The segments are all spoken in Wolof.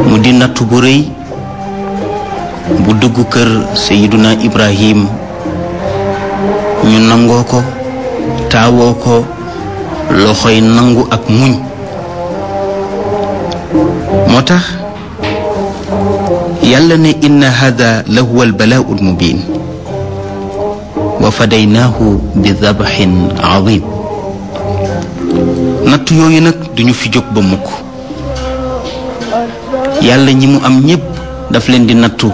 mu di nattu bu rëy bu dugg kër sayiduna ibrahim ñu nangoo ko taawoo ko loxoy nangu ak muñ moo tax yàlla ne inna hada la huwa albalaau almubin wa fadaynaahu bi dabaxin azim natt yooyu nag duñu fi jóg ba mukk yàlla ñi mu am ñépp daf leen di nattu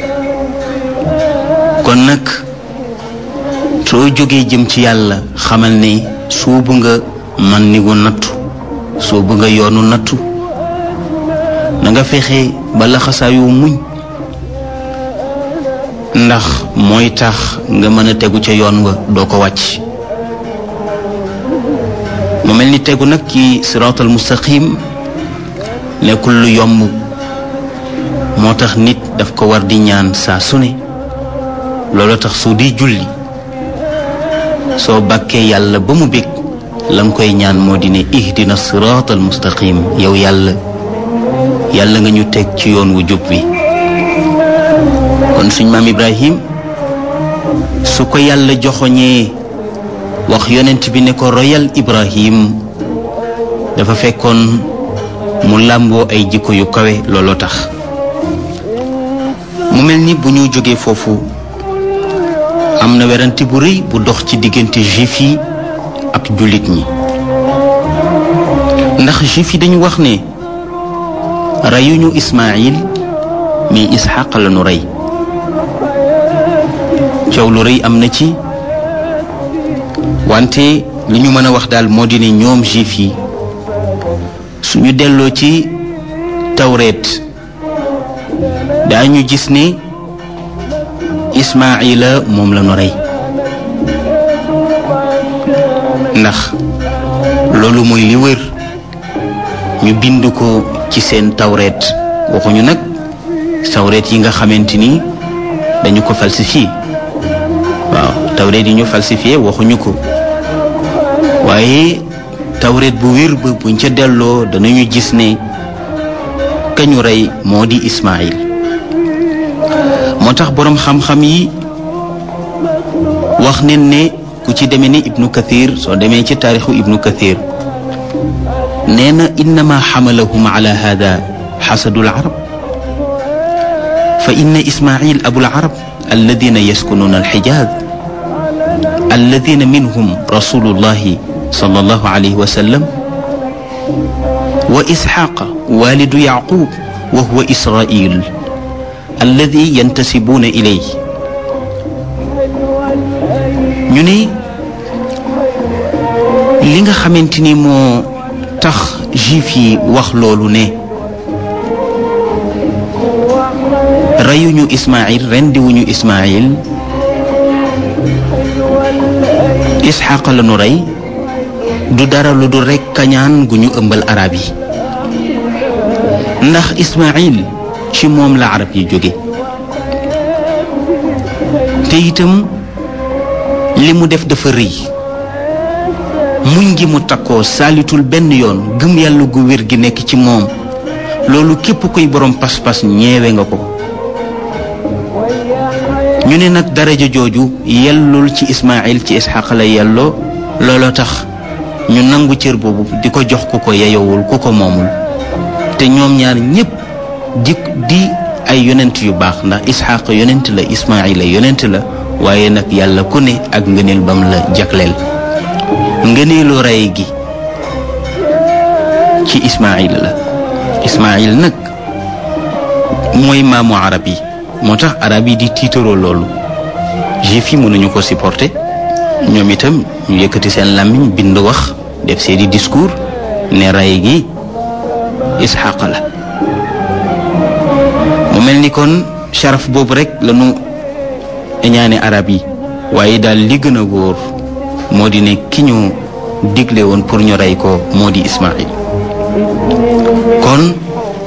kon nag soo jógee jëm ci yàlla xamal ne suubu nga man ni gu nattu suubu nga yoonu nattu na nga fexe ba laxasaayu muñ ndax mooy tax nga mën a tegu ca yoon wa doo ko wàcc mu mel ni tegu nag ci siraatal mustaqim nekkul lu yomb moo tax nit daf ko war di ñaan saa su ne loolu tax su di julli soo bàkkee yàlla ba mu bég la nga koy ñaan moo di ne ihdina siraatal mustaqim yow yàlla yàlla nga ñu teg ci yoon wu jub bi kon suñ maam ibrahim su ko yàlla joxoñee wax yonent bi ne ko royal ibrahim dafa fekkoon mu làmboo ay jikko yu kawe looloo tax mu mel ni bu ñu jógee foofu am na werante bu rëy bu dox ci diggante juif yi ak jullit ñi ndax juif yi dañu wax ne reyuñu ismaayil mais isxaq la nu rey coow lu rëy am na ci wante li ñu mën a wax daal moo di ne ñoom juif yi suñu delloo ci tawreet daañu gis ne ismaila moom la nu rey ndax loolu mooy li wër ñu bind ko ci seen tawreet waxuñu nag tawreet yi nga xamante ni dañu ko falsifié waaw tawreet yi ñu falsifié waxuñu ko waaye tawreet bu wér ba buñ ca delloo danañu gis ne kañu rey moo di Ismaïl moo tax boroom xam-xam yi wax nen ne ku ci demee ni ibnu kathir soo demee ci taarixu ibnu kathir nee na innama xamalahum ala hada xasadu larab fa inna ismail abu larab alladina yaskununa alxijaz alladina minhum rasulullahi sallallahu alayhi wa sallam wa isxaqa walidu yaqub wa huwa israil alladi yantasibuuna ilay ñu ne li nga xamante ni moo tax juif yi wax loolu ne reyuñu ismail rendiwuñu ismail isxaq la nu rey du dara lu dul rekk kañaan gu ñu ëmbal arab yi ndax ismail ci moom la arab yi jóge te itam li mu def dafa rëy muñ gi mu takkoo saalitul benn yoon gëm yàlla gu wér gi nekk ci moom loolu képp koy borom pas-pas ñeewe nga ko ñu ne nag daraja jooju yellul ci ismail ci isxaq la yelloo looloo tax ñu nangu cër boobu di ko jox ku ko yeyowul ku ko moomul te ñoom ñaar ñépp di di ay yonent yu baax ndax isxaq yonent la ismaila yonent la waaye nag yàlla ku ne ak ngëneel bam la jagleel ngëneelu rey gi ci ismail la ismail nag mooy maamu arab yi moo tax arab yi di tiitaroo loolu juif yi mënuñu ko supporter ñoom itam ñu yëkkati seen làmmiñ bind wax def seeni discours ne rey gi isxaq la mu mel ni kon sharaf boobu rek lañu ñaane arab yi waaye daal li gën a góor moo di ne ki ñu digle woon pour ñu rey ko moo di Ismaïl kon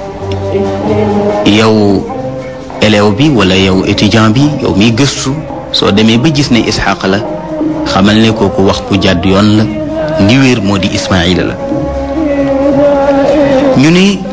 yow élève bi wala yow étudiant bi yow miy gëstu soo demee ba gis ne Isxaq la xamal ne kooku wax bu jàdd yoon la li wéer moo di Ismaïl la ñu ne